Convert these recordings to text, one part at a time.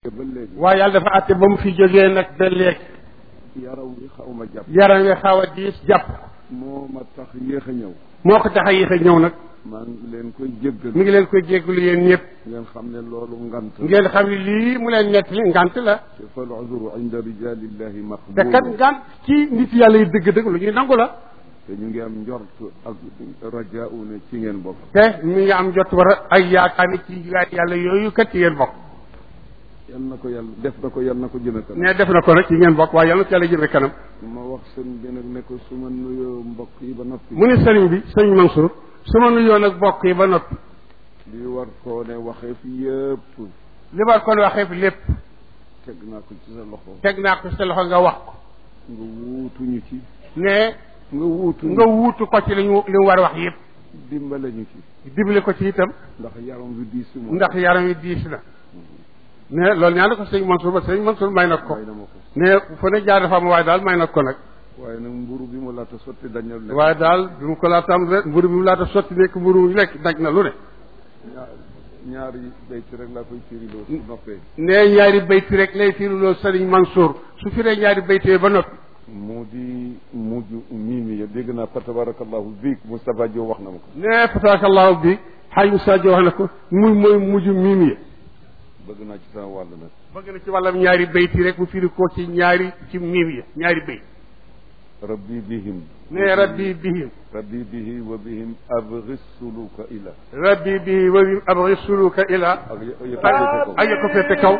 ba léegi waaye yàlla dafa àtte ba mu fi jógee nag ba léegi yaram wi xaw ma jàpp yaram wi xaw a diis jàpp moo ma tax yéex a ñëw moo ko tax a yéex a ñëw nag maa ngi leen koy jéggal mi ngi leen koy jégalu yéen ñëpp ngeen xam ne loolu ngant ngeen xam ne lii mu leen nettali ngant la te fal uzru inda rijalillahi te kat maqbul ngant ci nit yàlla yi dëgg-dëgg lu ñuy nangu la te ñu ngi am njort ak rajaau ne ci ngeen bokk te mi ngi am jot war a ay yaakaar ni ci gaay yàlla yooyu kat ci ngeen bokk yal na ko yàlla def na ko yal na ko jëme kanam ne def na ko nag ci ngeen bokk waaye yàlla na ci yàlla jëme kanam ma wax sëñ bi nag ne ko su ma nuyoo mbokk yi ba noppi mu ne sëriñ bi sëriñ Mansour su ma nuyoo nag bokk yi ba noppi li war koo ne waxee fi yëpp li ma kon waxee fi lépp teg naa ko ci sa loxo teg naa ko sa loxo nga wax ko nga wuutuñu ci ne nga wuutuñu nga wuutu ko ci li ñu li mu war a wax yëpp dimbale ñu ci dimbale ko ci itam ndax yaram wi diis si moom ndax yaram wi diis na ne loolu ñaan na ko sëriñ Mansour ba sëriñ Mansour may na ko may na ma ko ne fu ne jaar dafa am waaye daal may na ko nag waaye nag mburu bi mu laata sotti dañal lekk waaye daal bi mu ko laataam rek mburu bi mu laata sotti nekk mburu mu lekk daj na lu ne ñaar ñaari bayti rek laa koy firiloo su noppee ne ñaari bayti rek lay firu loolu sëriñ Mansour su firee ñaari bayti ba noppi mu di mujj miimi ya dégg naa fa tabarakallahu biig Moustapha Diop wax na ma ko ne fataakallahu bi xaaj Moussa Diop wax na ko muy mooy mujj miim yi bëgg naa ci sama wàll nag bëgg na ci wàllam ñaari bayti rek mu firi ko ci ñaari ci miim yi ñaari bayt rabbi bihim ne rabbi bihim rabbi bihi wa bihim abghi suluka ila rabbi bihi wa bihim abghi suluka ila ak yëkkati ko ak ko féete kaw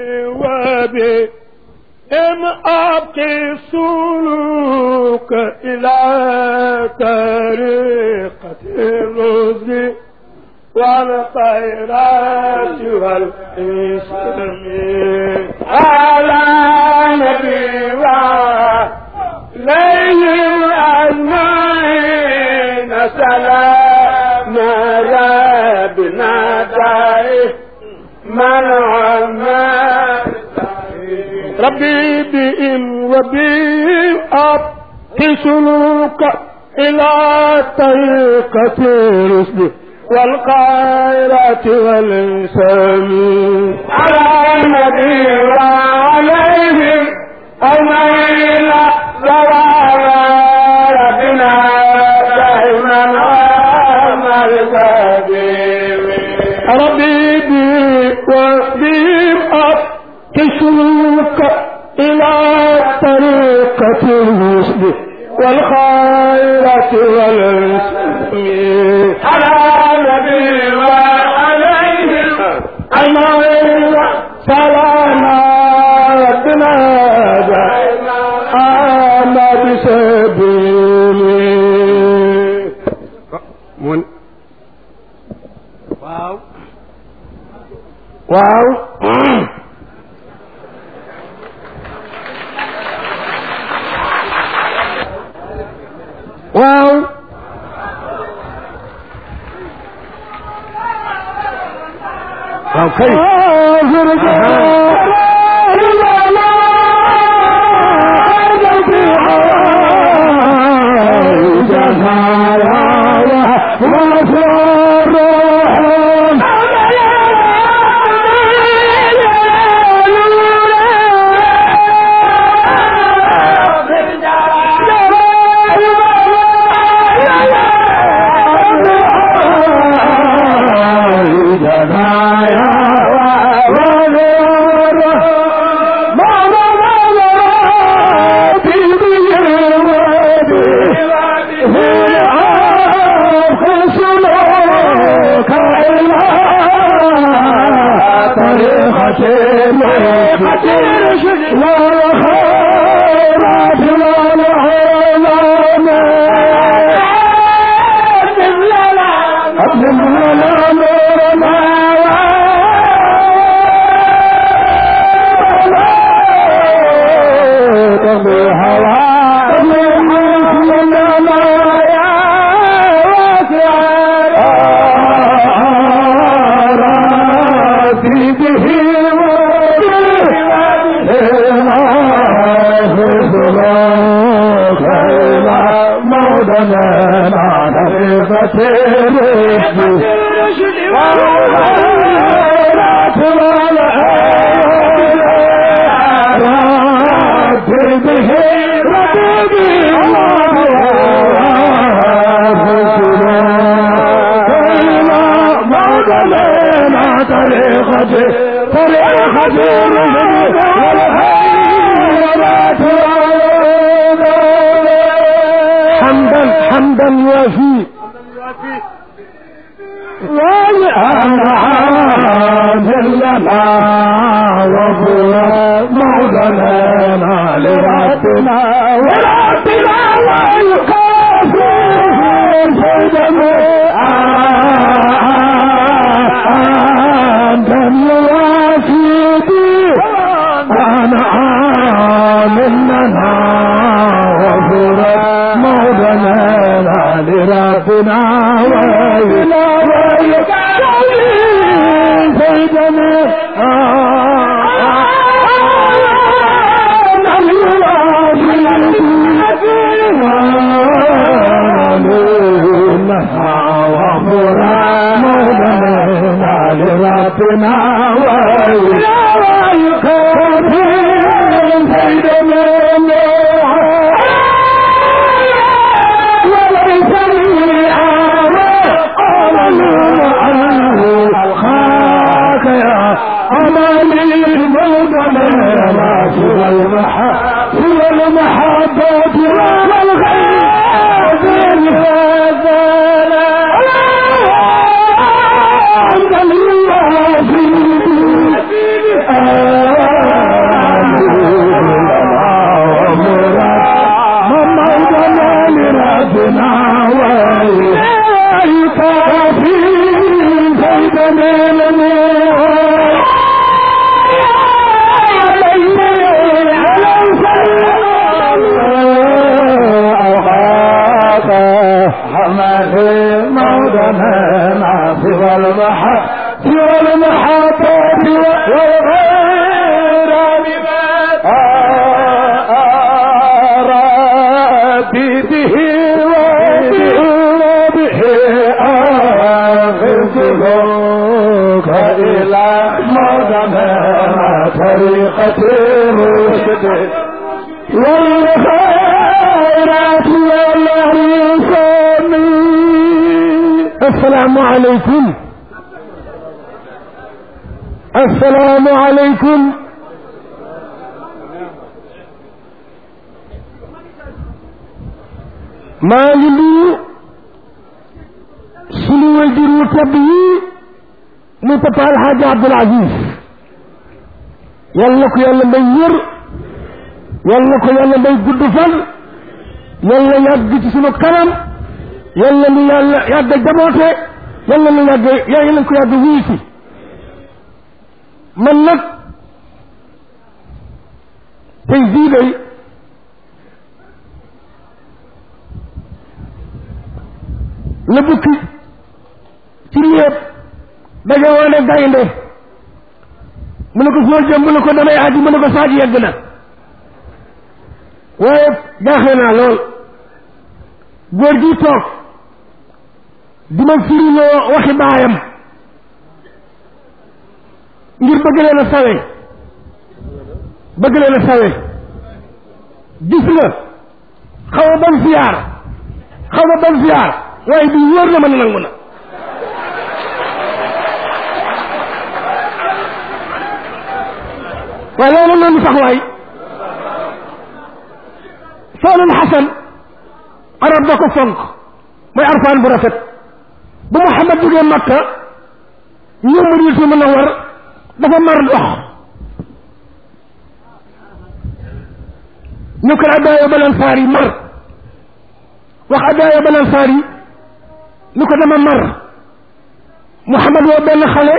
وبهم أبقي سلوك إلى طريقة الرشد والخيرات والإسلام على نبي وعليهم أجمعين سلام ربنا دائم من عمر ربي بهم وبهم أبقي سلوك إلى طريقة الرشد والخيرات والإنسان على النبي وعليهم أجمعين سلام ربنا دائما عمر ربي بي وبهم أبتسلوك إلى طريقة الرشد والخيرات والإسلام على النبي وعليهم أجمعين سلام ربنا دائما آمد سبيلي mun waaw waaw waaw waaw kay رشد طريقة طريقة حمدا حمدا وفي لنا وهو مولانا لربنا وربنا ويقاسم سيدنا أنت الواسيدي أنا آمننا وهو مولانا لربنا ويلا ويقاسم سيدنا ربنا ويقاسم سيدنا وليس لي خاك يا أماني الموضنا ما سوى المحبة سوى المحبة والغير والمحبة والغير بما ربي به وبه أغفرك إلى مدمى طريقة الرشد والخيرات والرسل السلام عليكم السلام عليكم maa ngi nuyu sunu wajur wu tedd yi muy papa alxaaji abdul aziz yal na ko yàlla may wér yal na ko yàlla may gudd fan yal na yàgg ci sunu kanam yal na nu yàlla yàgg jaboote yal na nu yàgg yal na ko yàgg wuyu si man nag tey jii day la bukki ci lépp daje woone gaynde mu ne ko foo jëm mu ne ko damay aji mu ne ko saaj yegg na waaye jaaxle naa lool góor gi toog di ma firiloo waxi baayam ngir bëgg leen a sawe bëgg leen a sawe gis nga xaw ma ban siyaar xaw ma ban siyaar waaye bi wóor na ma ne nangu na waaye loolu noonu sax waay soolul xasan arab da ko fonk mooy arfaan bu rafet bu Muhammad jógee Makka ñëw Madinatu Munawwar dafa mar ndox ñu ko addaaya balan saar yi mar wax addaaya balan saar yi ni ko dama mar Muhammad woo benn xale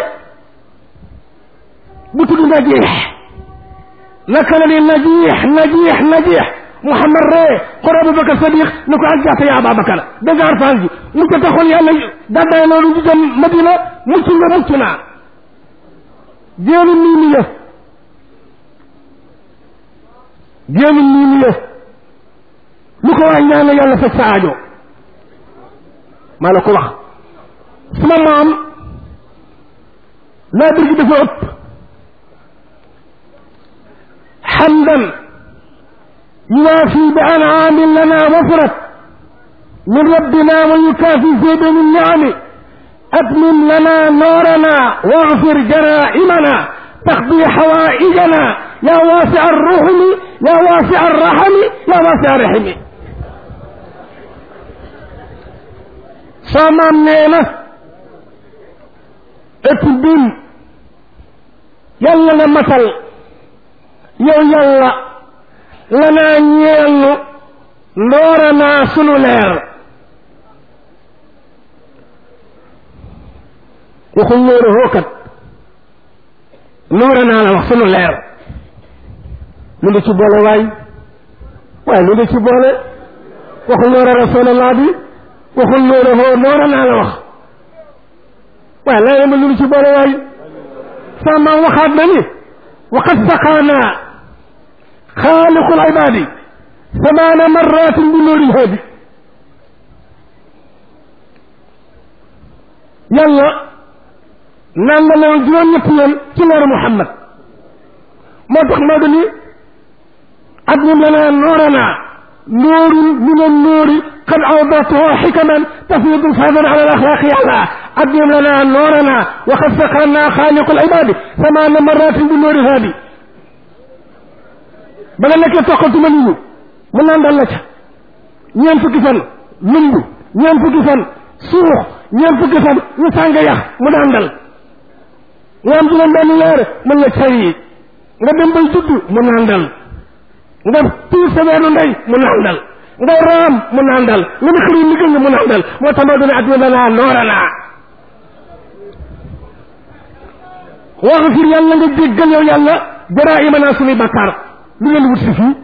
bu tudd najiix naka la ni najiix najiix najiix Muhammad ree xor Abubakar Sadiq ni ko aljaata ya Ababakar dégg nga arfaan ji mu ko taxoon yàlla gàddaay loolu ñu dem Madina mucc nga mucc naa génn nii ni ya génn nii ni ya lu ko waay ñaan yàlla faj sa aajo maa la ko wax sama maam laa bir gi dafa ëpp xamdan yuwaafi bi anaamin lana wafrat min rabbina wa yukaafi zayda min niami أتمم لنا نورنا واغفر جرائمنا تقضي حوائجنا يا واسع الرحم يا واسع الرحم يا واسع الرحم samaam nee na ëpp bin yàlla nga matal yow yàlla lanaa ñeel nu ndoora naa sunu leer waxul nóora hookat noora naa la wax sunu leer lu ngi ci boole waay waaye lu ngi ci boole waxul noora rasulallah bi waxul noora hoo noora naa la wax waaye laa ma lu ngi ci boole waay sama waxaat na ni waqad saqaanaa xaaliqul ibaadi samaana marratin bi nuuri haadi yàlla naan la loolu juróom-ñetti yoon ci leeru Muhammad moo tax moo ni adnim lanaa nooranaa nuurun min annuuri qad awdatuhu xikaman tafiidu faydan ala alaxlaaqi yàlla adnim lanaa nooranaa wa qad saqaanaa xaaliqu libaadi samaana marratin bi nuuri haadi ba nga nekkee toqatuma nit ñi mu naan dal la ca ñeent fukki fan lumb ñeent fukki fan suux ñeent fukki fan ñu sàng yax mu daan dal nga am juróom benn weer mën la cay nga dem bay judd mu nàndal nga tiir sa weenu ndey mu nàndal nga raam mu nàndal nga ne xëri liggéey nga mu nàndal moo tax moo doon adduna naa noora naa wax fir yàlla nga jéggal yow yàlla jaraa ima naa suñuy bakkaar lu ngeen wut si fii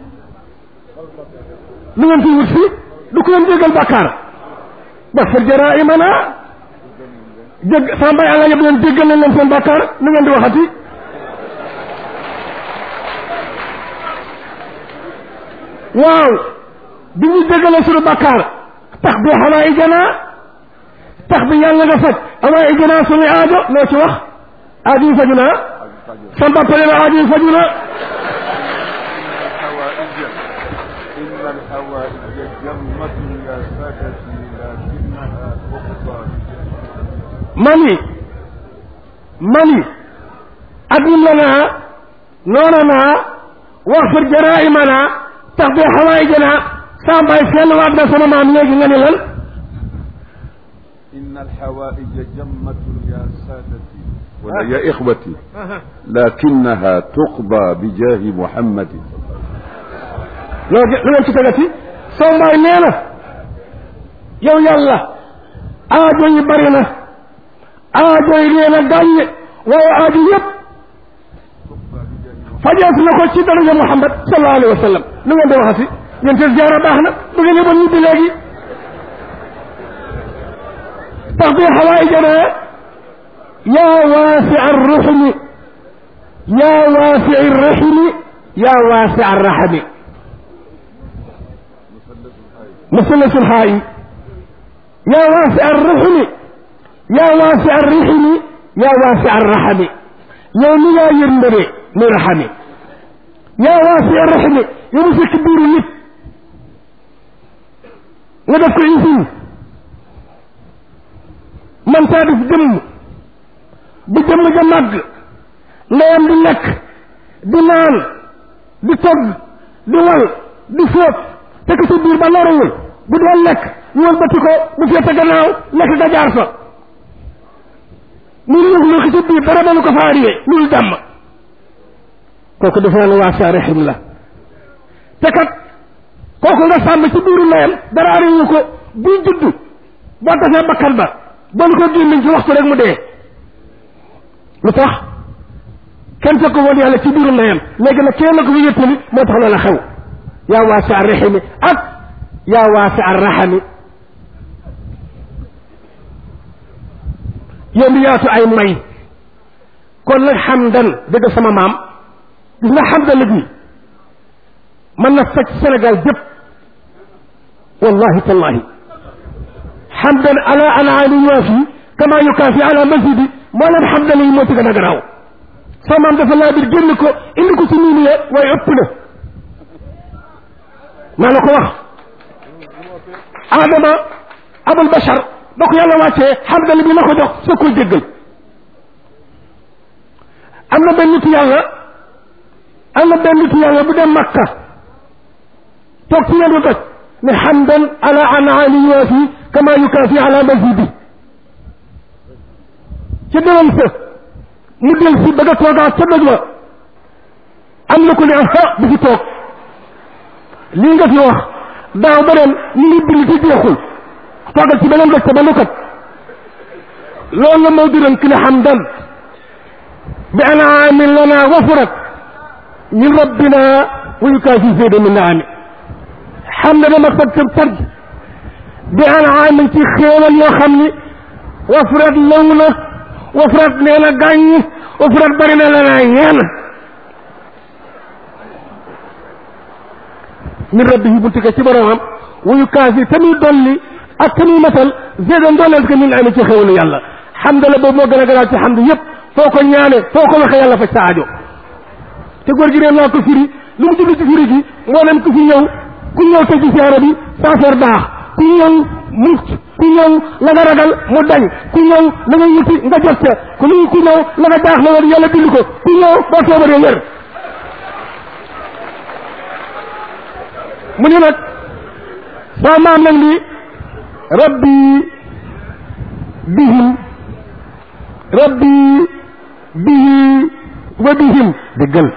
lu ngeen fi wut si du ko leen jéggal bakkaar wax fir jaraa ima naa jég sama mbay àlla yëpp leen jéggal nañ leen seen bàkkaar lu ngeen di waxati waaw bi ñu jéggalee suñu bàkkaar tax bi xawaa i janaa tax bi yàlla nga faj xawaa i janaa suñu aajo loo ci wax aajo yi faju naa sama papa nee na aajo yi faju na إن الحوائج جمة يا سادتي لكنها تقضى mani mani adnim lanaa nooranaa waxfir jaraa'imanaa tax bi xawaayijana saa mbaay seen waat na sama maam léegi nga ne lan إن الحوائج جمة يا سادتي ولا يا إخوتي لكنها تقضى بجاه محمد loo lu ngeen ci tegati soo mbaay nee na yow yàlla aajo yi bari na aajo yi nee na gàññe waaye aajo yëpp fajees na ko ci daraja Muhammad sallallahu alayhi wa sallam lu ngeen di waxati yéen seen ziyaara baax na bu ngeen yëboon ñibbi léegi tax bi xawaayijana yaa waasi arruxmi yaa waasi arraximi yaa waasi arraxami مثلث الحائي يا واسع الرحم يا واسع الرحم يا واسع الرحم يوم لا يرمري من رحمي يا واسع الرحم يوم في كبير نت nga ko isin man taa def jëmm bu jëmm ja màgg ndeyam di lekk di naan di togg di wal di fóot te ko sa biir ba loruwul bu dee lekk ñu wëlbati ko bu féete gannaaw lekk ga jaar fa mu luux luuxi ci biir dara dalu ko faariyee loolu jàmm kooku defe naa ne waa sa rexim la te kat kooku nga sàmm ci biiru ndeyam dara ariwu ko buy judd boo tasee bakkan ba bon ko gémmiñ ci waxtu rek mu dee lu tax kenn fekk woon yàlla ci biiru ndeyam léegi nag kenn ko fi yëttali moo tax loola xew yaa waasi arrahimi ak yaa waasi arrahami yow mi yaatu ay may kon nag xamdan dëgg sama maam gis nga xamdan bi mën na faj Sénégal jëpp wallahi tallahi xamdan ala anaani yuwaafi kama yukaafi ala masjidi moo leen xamdan yi moo ci gën a garaaw sama maam dafa laa bir génn ko indi ko ci niini ye waaye ëpp na maa la ko wax adama abul bashar ba ko yàlla wàccee xamdal bi la ko jox soo koy jéggal am na benn nitu yàlla am na benn nitu yàlla bu dem makka toog ci yendu doj ne xamdan ala anaali yuwaafi kama yukaafi ala mazidi ca déwén sa mu del si bëgg a toogaat ca doj wa am na ko ne ah bu fi toog lii nga fi wax daaw ba ren ñu ngi bind ci jeexul toogal ci beneen doj te ba nu kat loolu la moo diran ki ne xamdan bi anaamin lana wafurat min rabbina wa yukaafi zayda min naami xam ne dama tag tag tag bi anaamin ci xéewal yoo xam ni wafurat law na wafurat nee na gàññ wafurat bari na la naa ñeen min rabbihi bu tukkee ci boromam wa yukaafi te muy dolli ak te muy matal zayda dooleel ko min naami ci xéewalu yàlla xamdala boobu moo gën a garaaw ci xamd yëpp foo ko ñaane foo ko waxee yàlla faj sa aajo te góor gi neen naa ko firi lu mu jublu ci firi gi mboolem ku fi ñëw ku ñëw te ci siyaara bi sa affaire baax ku ñëw mucc ku ñëw la nga ragal mu dañ ku ñëw la nga yuti nga jot ca ku lu ku ñëw la nga baax la woon yàlla dindi ko ku ñëw boo toobaree wér mu ni nag sama maam nag ni rabbi bihim rabbi bihi wa bihim dëggal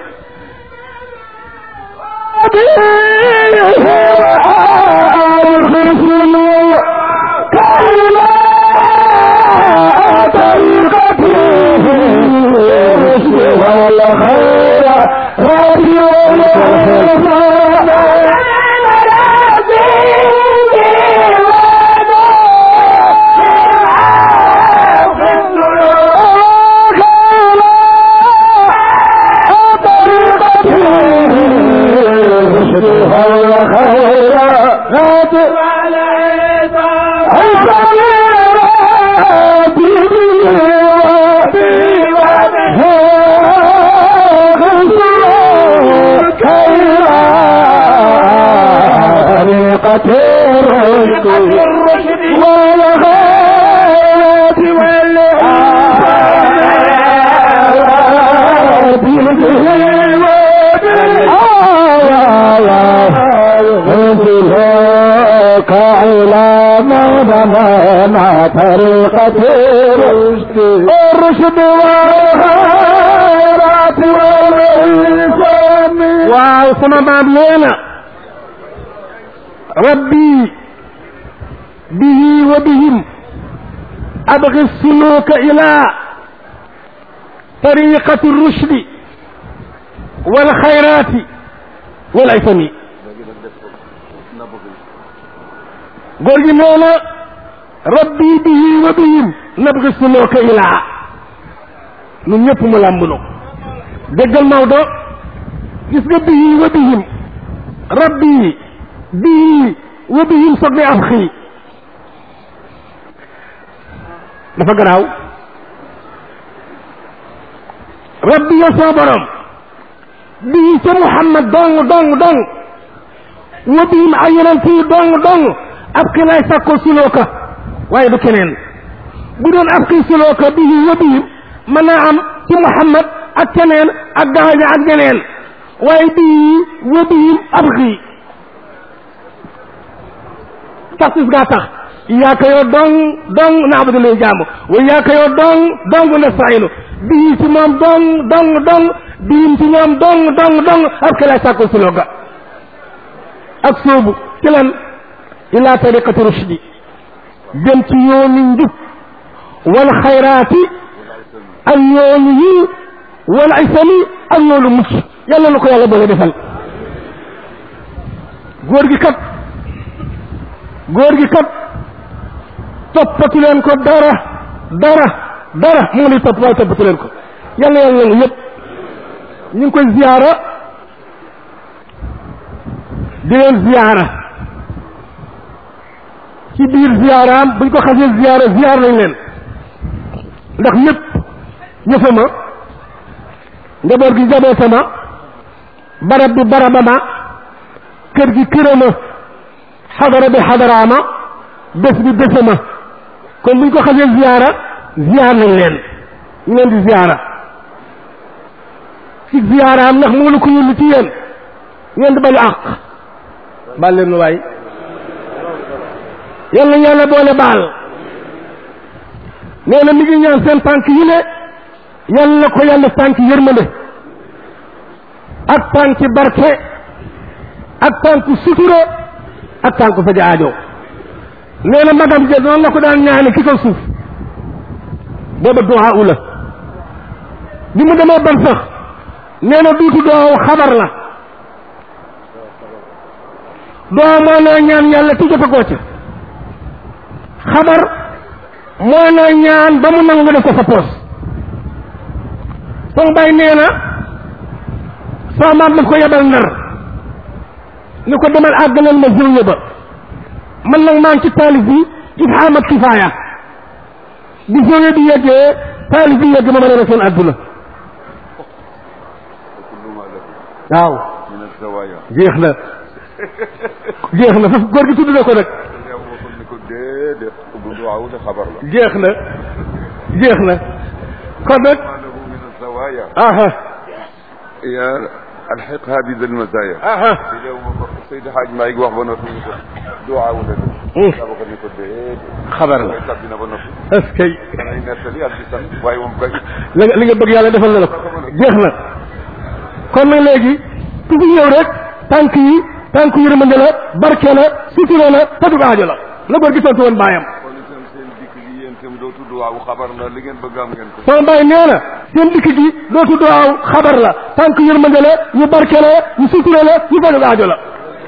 طريقة الرشد الرشد والخيرات والإنسان waaw sama maam nee na rabbi bihi wa bihim abgi suluka ila tariqati rushdi wal xayrati wal isami góor gi nee na rabbi bihi wa bihim nabgi suluka ila ñun ñëpp mu làmbunu déggal Maodo gis nga bihi wa bihim rabbi bihi wa bihim soog ne af xii dafa garaaw rabbi ya soo borom bii ca Muhammad dong dong dong wa bihim ay yonent yi dong dong ab xi lay sàkkoo sulooka waaye du keneen bu doon ab xi sulooka bihi wa bihim mën naa am ci Muhammad ak keneen ak gaaña ak ñeneen waaye bii wa bihim ab xi taxis gaa tax iyaaka yoo dong dong naabudu lay jaamu wa iyaaka yoo dong dong nastainu bii ci moom dong dong dong biim ci ñoom dong dong dong ab ke lay sàkko sulooga ak soobu ci lan ila tariqati rushdi jëm ci yoonu njub wal xayraati ak yoonu yi wal isami ak yoonu mucc yàlla na ko yàlla boole defal góor gi kat góor gi kat toppatu leen ko dara dara dara mu ngi topp waaye toppatu leen ko yàlla yàlla nangu yëpp ñu ngi koy ziyaara di leen ziyaara ci biir ziyaaraam buñ ko xasee ziyaara ziyaar nañ leen ndax ñëpp ñëfama njaboot gi njabootama barab bi barabama kër gi kërama xadara bi xadaraama bés bi bésama kon buñ ko xasee ziyaara ziyaar nañ leen ñu leen di ziyaara ci ziyaaraam ndax moo la ko yónni ci yéen ngeen di balu àq baal leen nu waay yàlla yàlla boole baal nee na mi ngi ñaan seen tànk yi ne yàlla ko yàlla tànk yërmande ak tànki barke ak tànk sutura ak tànk faja aajo nee na magam ja noonu la ko daan ñaane ki ko suuf booba duwaa u la bi mu demee ban sax nee na duutu doo xabar la doo moo naa ñaan yàlla ti jota goo ca xabar moo naa ñaan ba mu nangu nga def ko sa poos sama bay nee na sama maam daf ko yebal ndar ni ko demal àggalal ma zëwye ba man nag maa ngi ci taalif bi ifhaam ak kifaaya bi zëwye bi yeggee taalif bi yegg ma mën a def seen àdduna waaw min azawaya jeex na jeex na foofu góor gi tudd na ko nag yow waxul ni ko déedéet bu duwaawu de xabar la jeex na jeex na kon nag ma lahu min azawaya aha ya alxiqha bi dal mazaya aha si yow ma ko Seydi Hadj Malick wax ba noppi ni ko duwaawu de Mm. daa ko ni ko déedéet xabar la koy tabbi na ba noppi est-ce que danay nettali ak di sant waaye moom kay li nga li nga bëgg yàlla defal na la ko jeex na kon nag léegi ku fi ñëw rek tànk yi tànk yërmande la barke la sutura la fajug aajo la la góor gi tontu woon baayam kon itam seen dikk gi yéen itam dootu duwaawu xabar la li ngeen bëgg am ngeen ko sama baay nee na seen dikk gi dootu doow xabar la tànk yërmande la ñu barke la ñu sutura la ñu fajug aajo la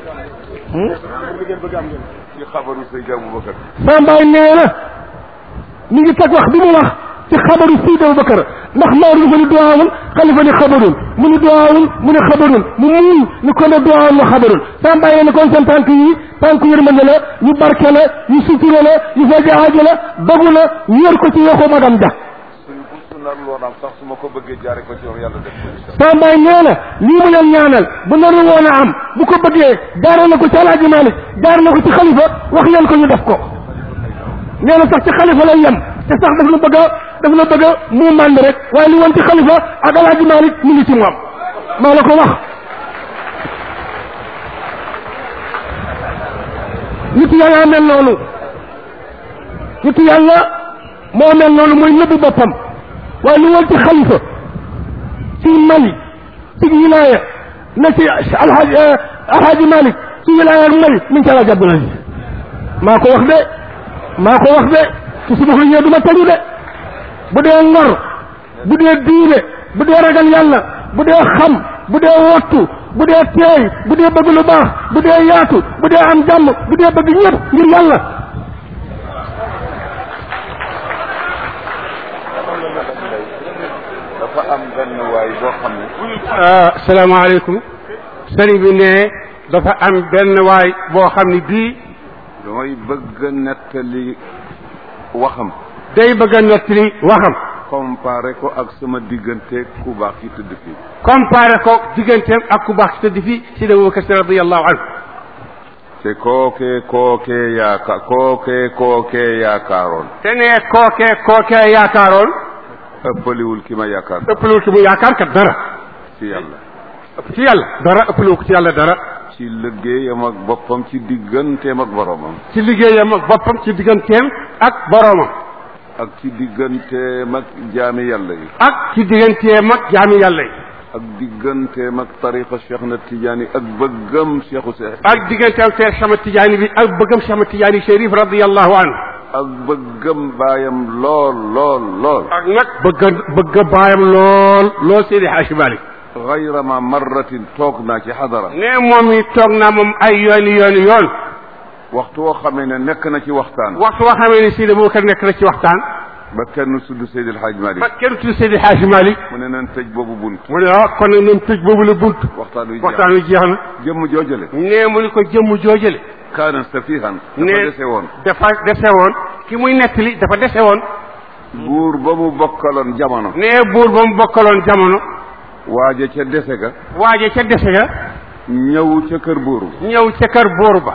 ci xabaru Seydi Aboubacar sama baay nee na mi ngi teg wax bi mu wax ci xabaru Seydi Abubakar ndax Maodo dafa ni duwaawul xalifa ni xabarul mu ni duwaawul mu ni xabarul mu muñ ni ko ne duwaawul mu xabarul sama baay nee na kon seen tànk yi tànk yërmande la ñu barke la ñu sutura la ñu faji aajo la dogu la wéer ko ci yoxu magam ja suñu bu su nar loo naam sax su ma ko bëggee jaare ko ci yow yàlla def ko incha sama baay nee na lii mu leen ñaanal bu naru woon a am bu ko bëggee jaare na ko ci alaaji Maalik jaar na ko ci xalifa wax leen ko ñu def ko nee na sax ci xalifa lay yem te sax daf la bëgg a daf la bëgg a mu mànd rek waaye li woon ci xalifa ak alaaji Maalik mi ngi ci moom maa la ko wax nitu yàlla mel noonu nitu yàlla moo mel noonu mooy nëbbu boppam waaye li woon ci xalifa ci Mali ci wilaaya na ci alhaji alhaji Malick ci wilaaya ak Mali mi ngi ci alhaji Abdoul Aziz maa ko wax de maa ko wax de ci suba lu ñëw du ma tëju de bu dee ngor bu dee diine bu dee ragal yàlla bu dee xam bu dee wottu bu dee teey bu dee bëgg lu baax bu dee yaatu bu dee am jàmm bu dee bëgg ñëpp ngir yàlla dafa am benn waay boo xam ne salaamaaleykum sëriñ bi ne dafa am benn waay boo xam ni bii damay bëgg a nettali waxam day bëgg a nettali waxam comparé ko ak sama diggante ku baax ki tëdd fii comparé ko digganteem ak ku baax ci tëdd fii si da Abubakar Si radiyallahu anhu te kookee kookee yaaka kookee kookee yaakaaroon te ne kookee kookee yaakaaroon ëppaliwul ki ma yaakaar ëppalul ki mu yaakaar kat dara ci yàlla ëpp ci yàlla dara ëppalul ko ci yàlla dara ci liggéeyam ak boppam ci digganteem ak boromam ci liggéeyam ak boppam ci digganteem ak boroomam ak ci digganteem ak jaami yàlla yi ak ci digganteem ak jaami yàlla yi ak digganteem ak tariqa Cheikh na Tidiane ak bëggam Cheikhu Seex ak digganteem Seex Ahmad Tijaani bi ak bëggam Seex Ahmad Tijaani Chérif radiyallahu anhu ak bëggam baayam lool lool lool ak nag bëgg bëgg baayam lool lool Seydi Haaji Malik gayra ma marratin toog naa ci xadara ne moom mi toog naa moom ay yooni yooni yoon waxtu woo xamee ne nekk na ci waxtaan waxtu woo xamee ne Seydi Abubakar nekk na ci waxtaan ba kenn sudd Seydi El Hadj Malick ba kenn tudd Seydi Haaji Malik mu ne nan tëj boobu bunt mu ne ah kon nag nañ tëj boobu la bunt waxtaan wi jeex waxtaan wi jeex na jëmm joojale ne mu ni ko jëmm joojale kaana safihan dafa ne dese woon dafa dese woon ki muy nettali dafa dese woon buur ba mu bokkaloon jamono ne buur ba mu bokkaloon jamono waaja ca dese ga waaje ca dese ga ñëw ca kër buur ba ñëw ca kër buur ba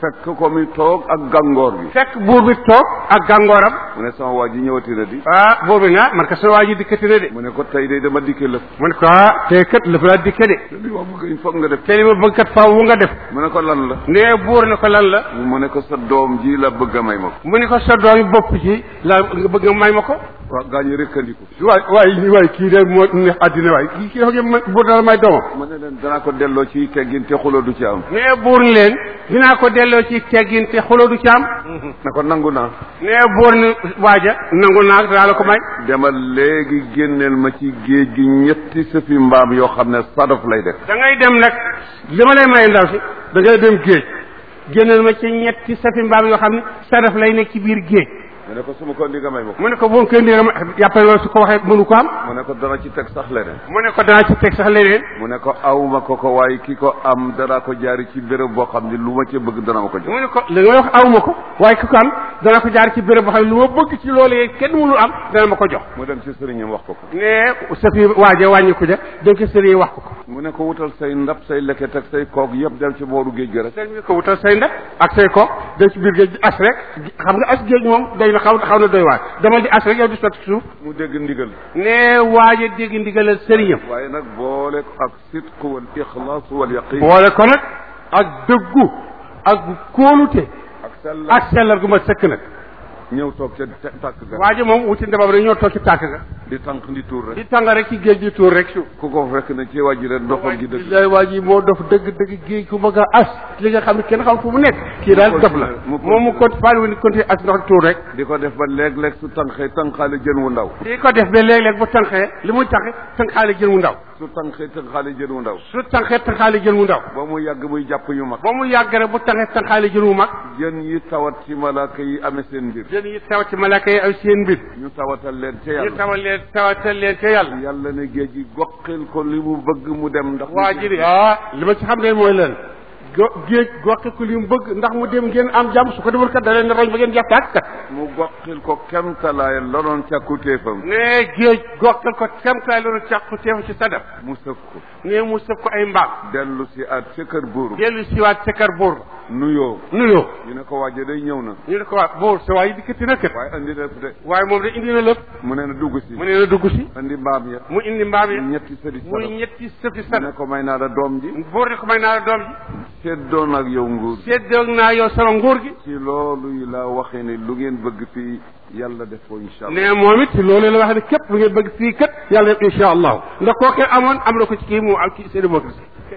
fekk ko mi toog ak gàngoor gi fekk buur bi toog ak gàngooram mu ne sama waa ji ñëwati na di ah buur bi naa man ka sa waa ji dikkati na de mu ne ko tey de dama dikke lëf mu ne ko ah tey kat la fa laa dikke de te li ma bëgg il faut nga def te li ma bëgg kat faaw wu nga def mu ne ko lan la nee buur ne ko lan la mu ne ko sa doom ji la bëgg a may ma ko mu ne ko sa doomi bopp ci la nga bëgg nga may ma ko waaw gaa ñu rëkkandiku waay waay waay kii de moo neex àddina waay kii kii dafa ma buur dala may doomam mu ne leen danaa ko delloo ci teggin te xuloo du ci am nee buur ni leen dinaa ko delloo ci teggin te xuloo du ci am ne ko nangu naa nee buur ni waaja nangu naa danaa la ko may demal léegi génneel ma ci géej gi ñetti sëfi mbaam yoo xam ne sadaf lay def da ngay dem nag li ma lay may ndaw si da ngay dem géej génneel ma ci ñetti safi mbaam yoo xam ne sadaf lay nekk ci biir géej mu ne ko su ma ko indi nga may ma ko mu ne ko boo koy ndéega ma yàppale loolu su ko waxee mënu ko am mu ne ko dana ci teg sax leneen mu ne ko danaa ci teg sax leneen mu ne ko awma ko ko waaye ki ko am danaa ko jaari ci béréb boo xam ne lu ma ci bëgg dana ma ko jox mu ne ko li nga wax awma ko waaye ki ko am dana ko jaar ci béréb boo xam ne lu ma bëgg ci loolee kenn mënul am dana ma ko jox mu dem ci sëriñam wax ko ko ne safi waaje wàññi ko ja dem ci sëriñ wax ko ko mu ne ko wutal say ndab say leket ak say koog yëpp dem ci booru géej gi rek sëriñ bi ko wutal say ndab ak say ko dem ci biir géej as rek xam nga as géej moom day na xaw xaw na doy waar demal di as rek yow di sotti suuf mu dégg ndigal ne waaje dégg ndigalal sëriñam waaye nag boole ko ak sidq wal ixlaas wal yaqin boole ko nag ak dëggu ak kóolute ak sell ak sellal gu ma sëkk nag ñëw toog ca te- tàkk ga waaje moom wuti ndabam rek ñoo toog ci tàkk ga di tànk di tuur rek di tàng rek ci géej di tuur rek suuf ku ko fekk na ci wàjji rek ndoxam gi dëgg lay waa ji moo dof dëgg dëgg géej ku bëgg a as li nga xam ne kenn xam fu mu nekk kii daal dof la mu moom mu compte faali wu continuer as ndox tuur rek di ko def ba léeg-léeg su tànqee tànqaale jën wu ndaw di ko def ba léeg-léeg bu tànqee li muy tànqee tànqaale jën wu ndaw su tànqee tànqaale jën wu ndaw su tànqee tànqaale jën wu ndaw ba mu yàgg muy jàpp yu mag ba mu yàgg rek bu tànqee tànqaale jën wu mag jën yi tawat ci malaaka yi amee seen mbir jën yi taw ci malaaka yi ay seen mbir ñu tawatal leen ca ñu yàlla tawal leen tawatal leen ca yàlla yàlla ne géej gi goqil ko li mu bëgg mu dem ndax waa ji de ah li ma ci xam ne mooy leen go géej goxe ko li mu bëgg ndax mu dem ngeen am jàmm su ko deful kat da leen roñ ba ngeen jàpp tàkk kat mu goqil ko kemtalaay la doon càkkutéefam ne géej goxal ko kemtaay loolu càqu teefu ci sadaf mu sëf ko ne mu sëf ko ay mbaam dellu si at ca kër buur dellu siwaat ca kër buur nuyoo nuyoo ñu ne ko waaje day ñëw na ñu ne ko waa buur sa waay dikkati na kat waaye andi def de waaye moom de indi na lépp mu ne na dugg si mu ne na dugg si andi mbaam ya mu indi mbaam yi ñetti sëri muy sadaf ñetti sëfi mu ne sadaf ko may naa la doom ji buur ne ko may naa la doom ji seddoon ak yow nguur séddoog naa yow sama nguur gi ci loolu yi laa waxee ne lu ngeen bëgg fii yàlla def ko incha allah ne moom it ci loolu la wax ne képp lu ngeen bëgg fii kat yàlla def incha allahu ndax kooke amoon am na ko ci kii mu am ci seen bopp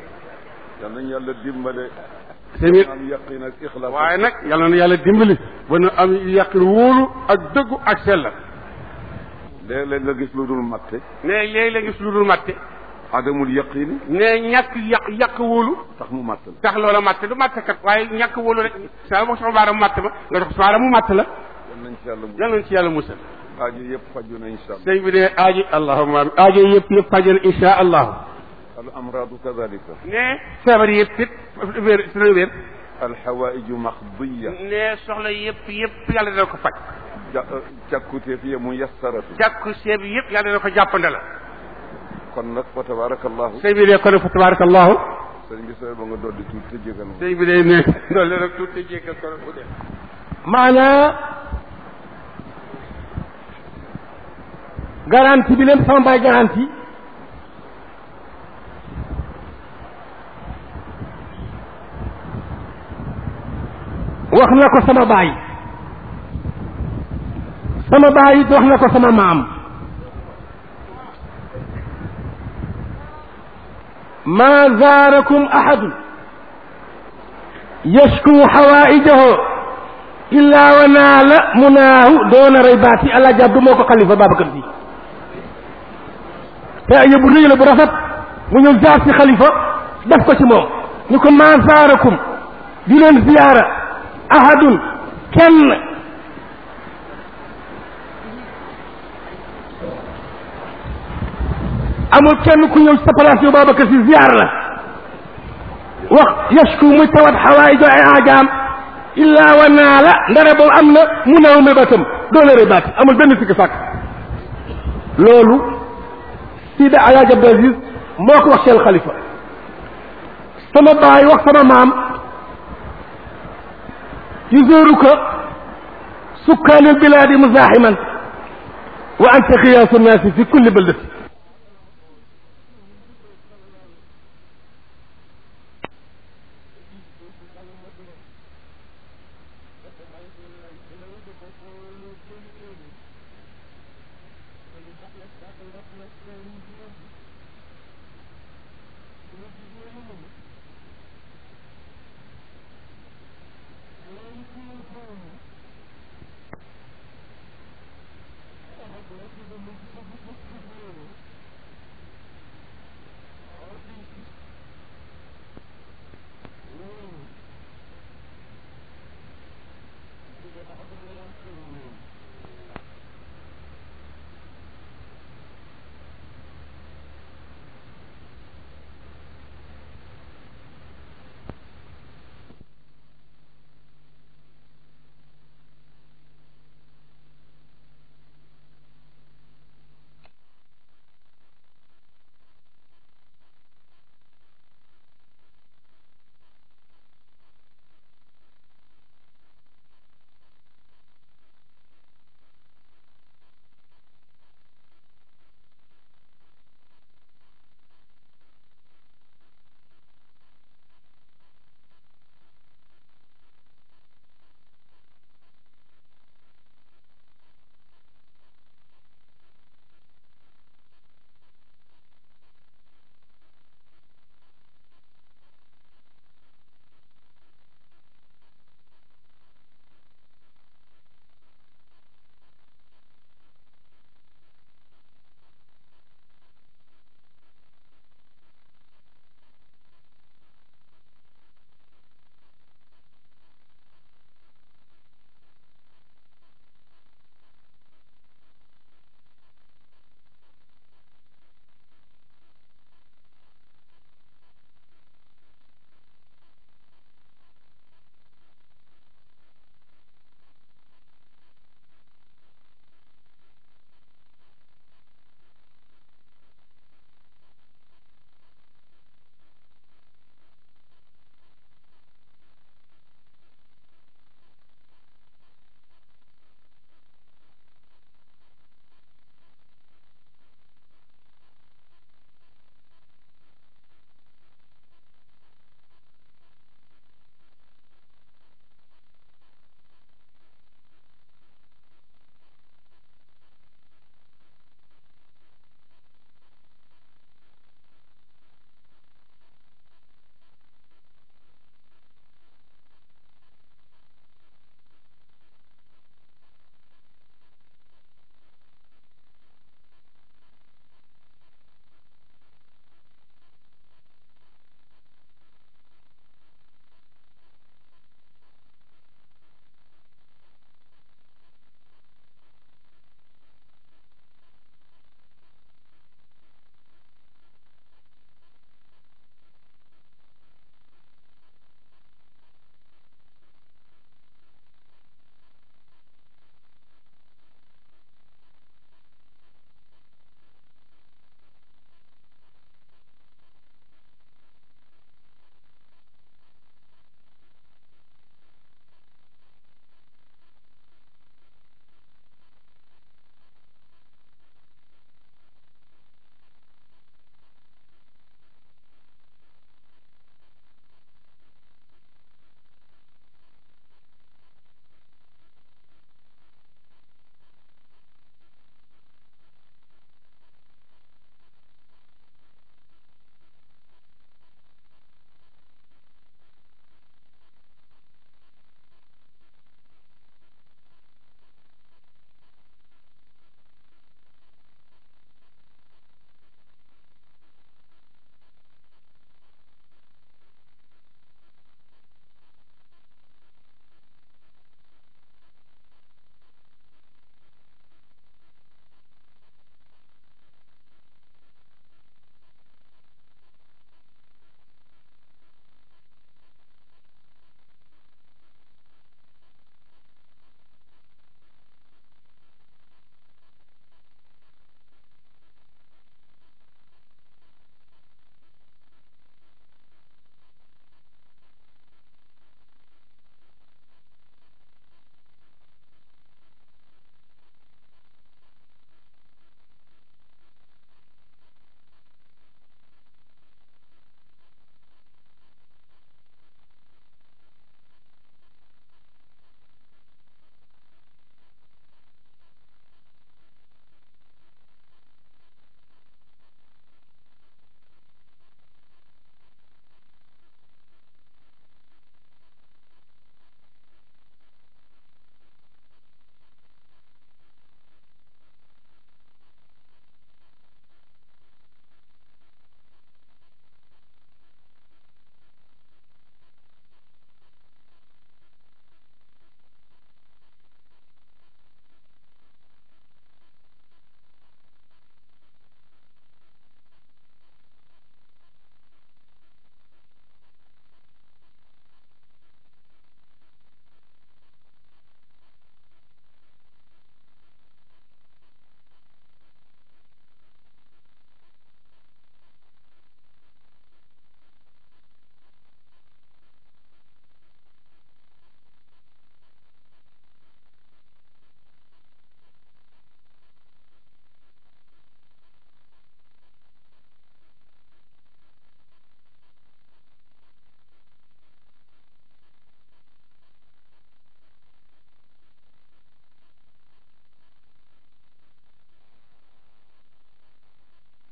yal nañ yàlla dimbale seen am yaqin ak ixlaas waaye nag yàlla na yàlla dimbali ba nu am yàqin wóolu ak dëggu ak sell léeg-léeg nga gis lu dul matte ne léegi la gis lu dul matte adamul yaqini ne ñàkk yàq yàq wóolu tax mu matt la tax loola matte du matte kat waaye ñàkk wóolu rek saa ma soxla baaraam matte ma nga dox baaraam mu matte la yal nañ ci yàlla mu yàlla nañ ci yàlla musal aajo yëpp faju na incha allah sëñ bi ne aaji allahumma amin aajo yëpp yëpp fajal insha allahu al amradu kadalika ne feebar yëpp it wér dina wér al xawaiju maxdiya ne soxla yëpp yëpp yàlla dina ko faj ja càkkuteef ya mu yassaratu jàkku seeb yëpp yàlla dina ko jàppande la kon nag fa tabarakallahu sëñ bi ne kon fa tabarakallahu sëñ bi sooy ba nga dolli tuuti te jégal ma sëñ bi day ne loolu rek tuuti jéggal ko bu dee maanaa garantie bi leen sama baay garantie wax na ko sama baay sama baay it wax na ko sama maam ma zaarakum ahadun yashku xawaijahu illa wa naala munaahu doona raybaati allah jabdu moo ko xalifa Babacar Si te ay bu rëy la bu rafet mu ñëw jaar ci xalifa def ko ci moom ñu ko ma zaarakum di leen ziyaara ahadun kenn amul kenn ku ñëw ci sa place yow Babacar Si ziyaar la wax yashku muy tawat xawaayijo ay aajaam illa wa naala ndare boobu am na mu naaw mébatam doona rebaati amul benn sikki sàkk loolu Sida Alaaji Abdou Aziz moo ko wax seen xalifa sama baay wax sama maam يزورك سكان البلاد مزاحما وأنت خياس الناس في كل بلدة